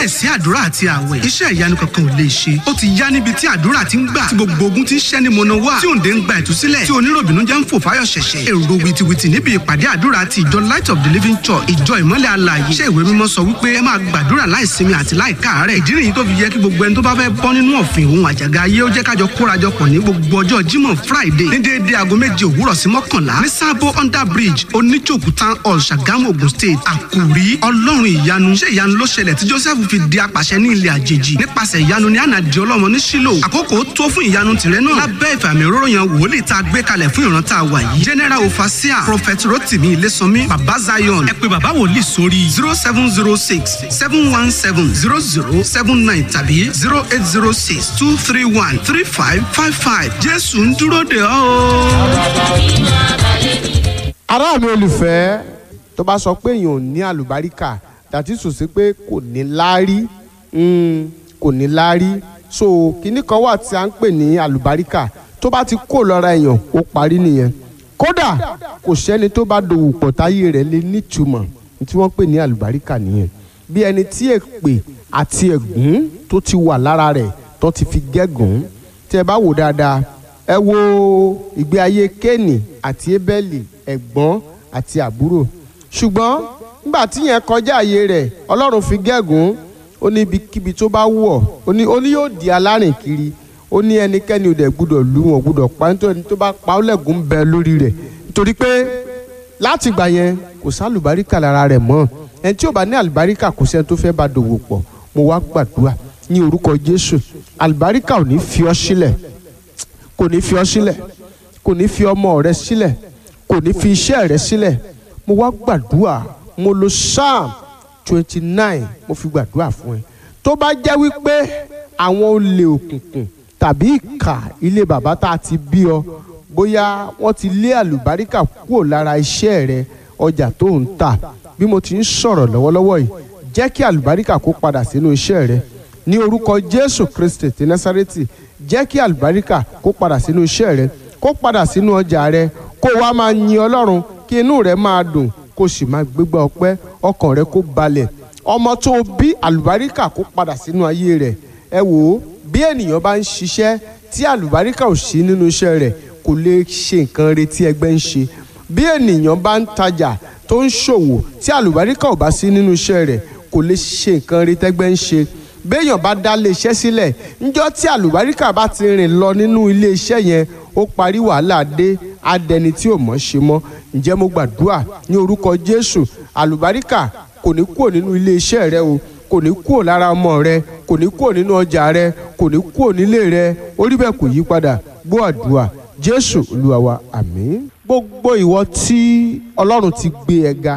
láìsí àdúrà àti àwẹ̀ iṣẹ́ ìyanu kankan ò lè ṣe ó ti yá níbi tí àdúrà ti ń gbà tí gbogbo ogun ti ń ṣẹ́ ní mọ̀nà wá tí òǹdè ń gba ìtúsílẹ̀ tí oníròbìnú jẹ́ ń fò fáyọ̀ ṣẹ̀ṣẹ̀ èrò wìtìwìtì níbi ìpàdé àdúrà ti ìjọ light of the living church ìjọ ìmọ́lẹ̀ alààyè iṣẹ́ ìwé mímọ́ sọ wípé ẹ máa gbàdúrà láìsinmi àti láìkáàárẹ̀ ìdí nìyí tó fi yẹ kí gbogbo ẹni tó bá fẹ́ bọ́ nínú ọ̀fìn òun àjàgà ayé ó jẹ́ kájọ kórajọpọ̀ ní gbogbo ọjọ́ jímọ̀ friday ní déédéé aago méje òwúrọ̀ sí mọ́kànlá ní sábó under bridge oníjòkú town hall ṣàgámù ogun state àkùrí ọlọ́run ìyanu ṣé ìyanu ló ṣẹlẹ̀ tí joseph fi di apàṣẹ ní ilẹ̀ àjèjì nípasẹ̀ ìyanu ní ànàdì ọlọ́mọ ní sílò àkókò tó fún ìyanu tìrẹ náà lábẹ́ ìfàmì òróró yan wòlíì tá a gbé kalẹ̀ fún ìran tá a wà yìí general ofasia prophet rotimi ilésànmí baba zion ẹ pé baba wòlíì sórí zero seven zero six seven one seven zero zero seven nine tàbí zero eight zero six two three one three five five five jésù ń dúró de ọ́ o. ará mi olùfẹ́ tó bá sọ pé èèyàn ò ní àlùbáríkà dàtí sùn sí pé kò ní láárí mm, kò ní láárí so kinní kan wà tí a ń pè ní àlùbáríkà tó bá ti kó lọ́ra èèyàn ó parí nìyẹn kódà kò sẹ́ni tó bá dòwò pọ̀ táyé rẹ̀ lè nítumọ̀ tí wọ́n pè ní àlùbáríkà nìyẹn bí ẹni tí èpè àti ẹ̀gún tó ti wà lára rẹ̀ tó ti fi gégùn tí ẹ bá wò dáadáa ẹ wo ìgbé ayé kéènì àti ébẹ́lì ẹ̀gbọ́n àti àbúrò ṣùgbọ́n nígbà tí yẹn kọjá àyè rẹ̀ ọlọ́run fi gégùn ó ní ibikíbi tó bá wù ọ́ ó ní ó ní yóò di alárìn kiri ó ní ẹnikẹ́ni ò dẹ̀ gbúdọ̀ lù wọ́n gbúdọ̀ pa nítorí ẹni tó bá pa ó lẹ́gùn bẹ lórí rẹ̀ nítorí pé láti gbà yẹn kò sálùbáríkà lára rẹ̀ mọ́ ẹni tí ò bá ní àlùbáríkà kò sẹ́ni tó fẹ́ bá dòwò pọ̀ mo wá gbàdúrà ní orúkọ jésù àlùbáríkà ò ní fi ọ́ sílẹ̀ kò ní fi ọ́ sílẹ̀ kò ní fi ọmọ rẹ sílẹ̀ kò ní fi iṣẹ́ rẹ sílẹ̀ mo wá gbàdúrà mo lo psalm twenty nine mo fi gbàdúrà fún ẹ tó bá jẹ́ wípé àwọn olè òkùnkùn tàbí ìkà ilé bàbá tá a ti bí ọ bóyá wọ́n ti lé àlùbáríkà kúrò lára iṣẹ́ rẹ ọjà tó ń tà bí mo ti ń sọ̀rọ̀ lọ́wọ́lọ́wọ́ yìí jẹ́ kí àlùbáríkà kó padà sínú iṣẹ́ rẹ ní orúkọ jésù kristi ti násárẹ́tì jẹ́ kí àlùbáríkà kó padà sínú iṣẹ́ rẹ kó padà sínú ọjà rẹ kó wá máa yin ọlọ́run kí inú rẹ máa dùn kó sì máa gbégbá ọpẹ́ ọkàn rẹ kó balẹ̀ ọmọ tó bí àlùbáríkà kó padà sínú ayé rẹ ẹ wò ó bí ènìyàn bá ń ṣiṣẹ́ tí àlùbáríkà ò sí nínú iṣẹ́ rẹ̀ kò lè ṣe nǹkan retí ẹgbẹ́ ń ṣe bí ènìyàn bá ń tajà tó ń ṣòwò tí àlùbáríkà ò bá sí nínú iṣẹ́ rẹ̀ kò lè ṣe nǹkan retí ẹgbẹ́ ń ṣe béèyàn bá dá ilé iṣẹ́ sílẹ̀ níjọ́ tí àlùbáríkà bá ti rìn lọ nínú ilé iṣẹ́ yẹn ó parí wàhálà dé adẹni tí ò mọ̀ ṣe mọ́ ǹjẹ́ mo gbàdúrà ní orúkọ Jésù àlùbáríkà kò ní kúrò nínú ilé iṣẹ́ rẹ o kò ní kúrò lára ọmọ rẹ kò ní kúrò nínú ọjà rẹ kò ní kúrò nílé rẹ orí bẹ́ẹ̀ kò yí padà gbọ́ àdúrà jésù olúwa wa àmín. gbogbo ìwọ tí ọlọ́run ti gbé ẹ ga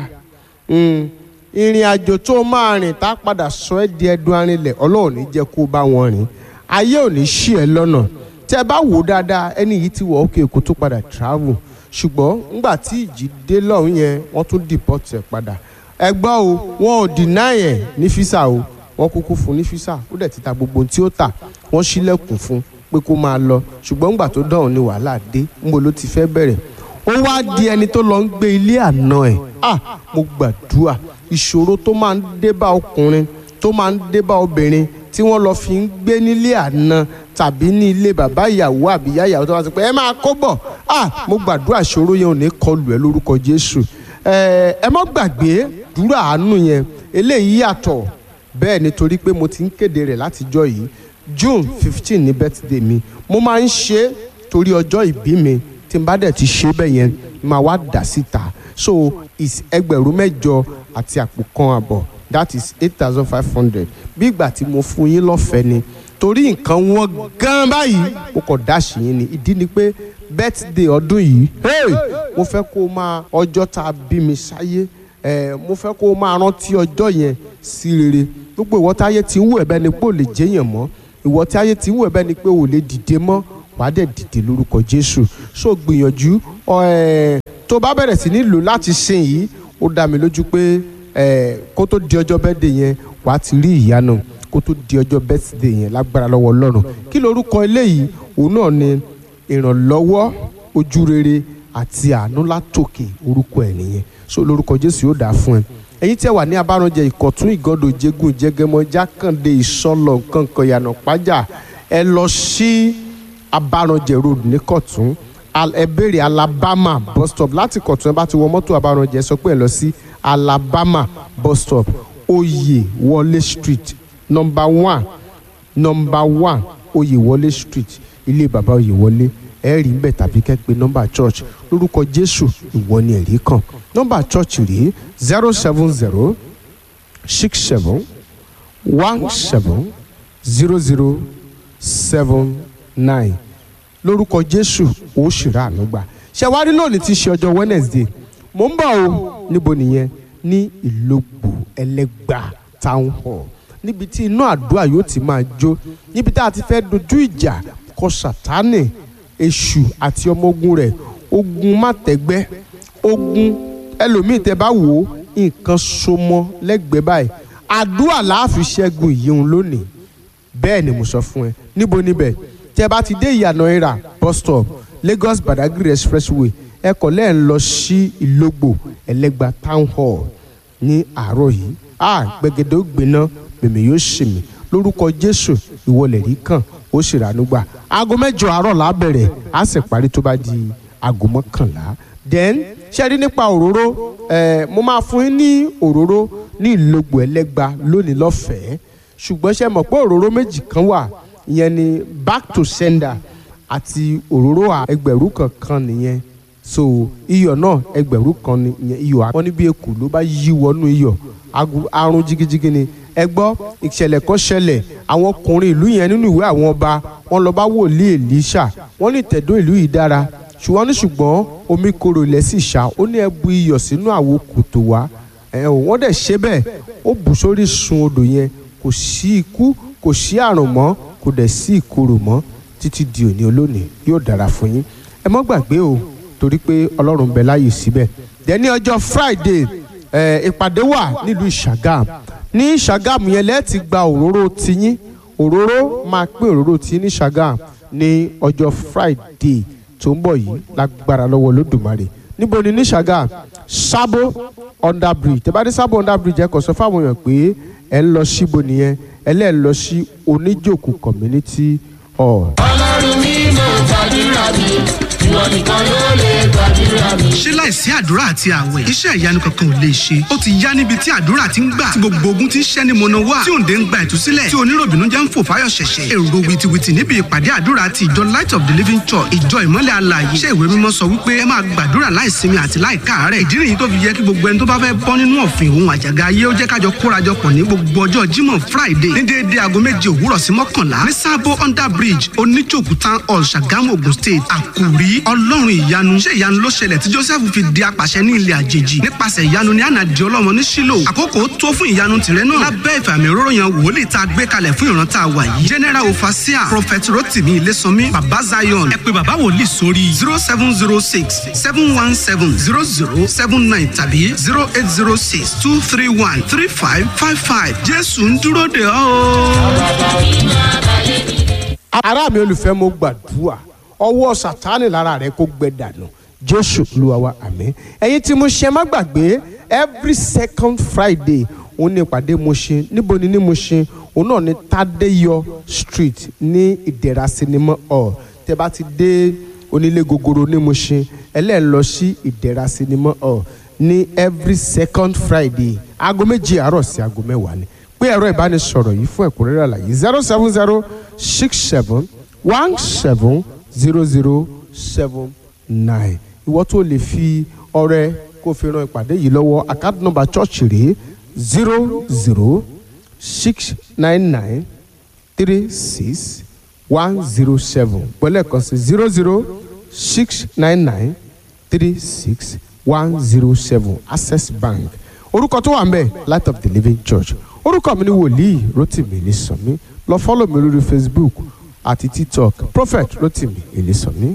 ìrìn àjò tó máa rìn tá a padà sọ ẹ́ di ẹdun arinlẹ̀ ọlọ́run ní jẹ́ kó bá wọn rìn ayé ò ní ṣì ẹ́ lọ́nà tẹ́ ẹ bá wò ó dáadáa ẹni yìí ti wọ̀ òkè èkó tó padà travel ṣùgbọ́n ńgbà tí ìjì dé lọ́hùn yẹn wọ́n tún deport ẹ̀ padà ẹ gbọ́ o wọn ò deny ẹ̀ ní físà o wọ́n kúkú fún ní físà ó dẹ̀ ti ta gbogbo ohun tí ó tà wọ́n ṣílẹ̀kùn fún pé kó máa lọ ṣùgbọ́n ńgbà tó dọ̀hún ni wàhálà dé ńbo ló ti fẹ́ bẹ̀rẹ̀ ó wá di ẹni tó lọ ń gbé ilé àná ẹ̀ ah mo gbàdúrà ìṣòro tó máa ń dé bá ọkùnrin tó máa ń dé bá obìnrin tí wọ́n lọ fi ń gbé nílé àná tàbí ní ilé bàbá ìyàwó àbí ìyá ìyàwó tó wá sí pé ẹ máa kó bọ̀ ah mo gbàdúrà ìṣòro yẹn ò ní kọlù ẹ lórúkọ Jésù ẹ ẹ mọ́ gbàgbé dúrà àánú yẹn eléyìí yàtọ̀ bẹ́ẹ̀ nítorí pé mo ti ń kéde rẹ̀ látijọ́ yìí June fifteen ní birthday mi mo máa ń ṣe é torí ọjọ́ ìbí mi tí n bá dẹ̀ ti ṣe bẹ́ẹ̀ yẹn máa wá dà síta so is ẹgbẹ̀rún mẹ́jọ àti àpò kan àbọ̀ that is eight thousand five hundred bí ìgbà tí mo fún yín lọ́fẹ̀ẹ́ ni torí nǹkan wọn gan báyìí mo kàn dáṣì yín ni ìdí ni pé birthday ọdún yìí hey mo fẹ́ kó o máa ọjọ́ tá a bí mi sáyé eh, mo fẹ́ kó o máa rántí ọjọ́ yẹn sí rere gbogbo ìwọ táyé ti ń wù ẹ̀bẹ̀ ni pé ò lè jẹ́yàn mọ́ ìwọ táyé ti ń wù ẹ̀bẹ̀ ni pé ò lè dìde mọ́ wàá dẹ̀ dìde lórúkọ Jésù so gbìyànjú eh, tó bá bẹ̀rẹ̀ sí ní lò láti sìn yìí ó dá mi lójú pé eh, kó tó di ọjọ́ birthday yẹn wàá ti rí ìyanu kó tó di ọjọ́ birthday yẹn lágbára lọ́wọ́ Ọlọ́run kí lorúkọ eléyìí òun náà ni ìrànlọ́wọ́ ojú rere àti àánú látòkè orúkọ ẹ̀ nìyẹn so lórúkọ Jésù yóò dáa fún ẹ ẹ̀yin tí ẹ wà ní abárànjẹ ìkọ̀tún ìgọ́dọ̀ jégún jẹgẹmọ jákàndé ìsọlọ nkankan yànà pájà ẹ lọ sí abárànjẹ road ní kọ̀tún Al- ẹ béèrè alabama bus stop láti kọ̀tún ẹ bá ti wọ mọ́tò abárànjẹ sọ pé ẹ lọ sí alabama bus stop oyè wọlé street number one number one oyèwọlé street ilé bàbá oyèwọlé ẹ rí ń bẹ tàbí kẹ́ pé nọ́mbà church lórúkọ jésù ìwọ ni ẹ̀rí kan nọ́mbà church rèé zero seven zero six seven one seven zero zero seven nine lórúkọ jésù ó ṣìrà ànúgbà ṣẹwárí lónìí ti ṣe ọjọ́ wednesday mò ń bọ̀ o níbo nìyẹn ní ìlógbò ẹlẹ́gbà town hall níbi tí iná àdúrà yóò ti máa jó níbi tá a ti fẹ́ dojú ìjà kọ sátánì èṣù àti ọmọ ogun rẹ̀ ogun mátẹ́gbẹ́ ogun ẹlòmíì tẹ bá wò ó nǹkan so mọ́ lẹ́gbẹ̀ẹ́ báyìí àdúrà láàfin ṣẹ́gun ìyíhun lónìí bẹ́ẹ̀ ni mo sọ fún ẹ níbo níbẹ̀ tí ẹ bá ti dé ìyànà ìrà bus stop lagos badagry expressway ẹ kọ̀ lẹ́ẹ̀ ń lọ sí ìlógbò ẹlẹ́gba town hall ní àárọ̀ yìí a gbẹgẹdẹ ó gbiná mèmí yóò ṣì mí lórúkọ jésù ìwọlẹ̀ rí kàn ó sì ránú gbà aago mẹ́jọ àárọ̀ la bẹ̀rẹ̀ á sì parí tó bá di aago mọ́kànlá then ṣe rí nípa òróró ẹ mo máa fún yín ní òróró ní ìlógbò ẹlẹ́gba lónìí lọ́fẹ̀ẹ́ ṣùgbọ́n ṣe mọ̀ pé òróró méjì kan wà ìyẹn ni back to sender àti òróró à- ẹgbẹ̀rún kankan nìyẹn so iyọ̀ náà ẹgbẹ̀rún kan ni ìyẹn iyọ̀ à- wọ́n ní bí ekù ló bá yí wọnú iyọ̀ agu- arun jigijigi ni ẹ gbọ́ ìṣẹ̀lẹ̀ kan ṣẹlẹ̀ àwọn ọkùnrin ìlú yẹn nínú ìwé àwọn ọba wọn lọ bá wòlíì Èlíṣà wọ́n ní ìtẹ̀dó ìlú yìí dára ṣùgbọ́n ní ṣùgbọ́n omi korò ilẹ̀ sì ṣá ó ní ẹ bu iyọ̀ sínú àwo kòtò wá ẹ ò wọ́n dẹ̀ ṣe bẹ́ẹ̀ ó bù sórí sun odò yẹn kò sí ikú kò sí àrùn mọ́ kò dẹ̀ sí ìkorò mọ́ títí di òní olónìí yóò dára fún yín ẹ mọ́ gbàgbé o torí pé ọlọ́run ń bẹ láàyè síbẹ̀ dẹ̀ ní ọjọ́ friday ẹ ìpàdé wà nílùú ìṣàgàm ní ìṣàgàm yẹn lẹ́ẹ̀tì gba òróró tiyín òróró máa pín òróró tiyín ní ìṣàgàm ní ọjọ́ friday tó ń bọ̀ yìí lágbára lọ́wọ́ olódùmarè níbo ni ní ìṣàgàm sábó under bridge tẹ́ bá dé sábó under bridge ẹ kàn sọ fáwọn èèyàn pé ẹ ń lọ síbo nìyẹn ẹ lẹ́ẹ̀ lọ sí oníjòkù community hall. ọlọ́run mi mo gbàdúrà mi ìwọ nìkan ló lè gbàdúrà mi. ṣé láìsí àdúrà àti àwẹ̀ iṣẹ́ ìyanu kankan ò lè ṣe ó ti yá níbi tí àdúrà ti ń gbà tí gbogbo ogun ti ń ṣẹ́ ní mọ̀nà wá tí òǹdè ń gba ìtúsílẹ̀ tí oníròbìnú jẹ́ ń fò fáyọ̀ ṣẹ̀ṣẹ̀ èrò wìtìwìtì níbi ìpàdé àdúrà ti ìjọ light of the living church ìjọ ìmọ́lẹ̀ alààyè iṣẹ́ ìwé mímọ́ sọ wípé ẹ máa gbàdúrà láìsinmi àti láìkáàárẹ̀ ìdí nìyí tó fi yẹ kí gbogbo ẹni tó bá fẹ́ bọ́ nínú ọ̀fìn òun àjàgà ayé ó jẹ́ kájọ kórajọpọ̀ ní gbogbo ọjọ́ jímọ̀ friday ní déédéé aago méje òwúrọ̀ sí mọ́kànlá ní sábó under bridge oníjòkú town hall ṣàgámù ogun state àkùrí ọlọ́run ìyanu ṣé ìyanu ló ṣẹlẹ̀ tí joseph fi di apàṣẹ ní ilẹ̀ àjèjì nípasẹ̀ ìyanu ní àná di ọlọ́mọ ní sílò àkókò tó fún ìyanu tìrẹ náà lábẹ́ ìfàmì òróró yan wòlíì tá a gbé kalẹ̀ fún ìran tá a wà yìí general ofasia prophet rotimi ilésànmí baba zion ẹ pé baba wòlíì sórí zero seven zero six seven one seven zero zero seven nine tàbí zero eight zero six two three one three five five five jésù ń dúró de ọ́ o. ará mi olùfẹ́ mo gbàdúrà ọwọ́ sátánì lára rẹ kó gbẹ dànù jésù olúwa wa àmín ẹ̀yin tí mo ṣe má gbàgbé every second friday òun ní ìpàdé mo ṣe níbo ni ní mo ṣe òun náà ní tádéyọ street ní ìdẹ̀ra sinimá hall tẹ bá ti dé onílé gogoro ní mo ṣe ẹlẹ́ẹ̀ lọ sí ìdẹ̀ra sinimá hall ní every second friday aago méje àárọ̀ sí aago mẹ́wàá ni pé ẹ̀rọ ìbánisọ̀rọ̀ yìí fún ẹ̀kúnrẹ́rẹ́ àlàyé zero seven zero six seven one seven zero zero seven nine ìwọ tó lè fi ọrẹ kó fi ran ìpàdé yìí lọ́wọ́ account number church rèé zero zero six nine nine three six one zero seven pẹ̀lú ẹ̀kan sí zero zero six nine nine three six one zero seven access bank orúkọ tó wà ń bẹ̀ light of the living church orúkọ mi ni wòlíì rotimi elisanmi lọ fọ́lọ̀ mi lórí facebook àti tiktok prophet rotimi elisanmi.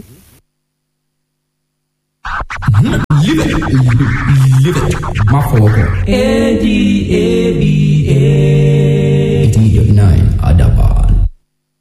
Live it. Live it. Má fọwọ́ kàn. A D A B A. eighty eight nine Adapa.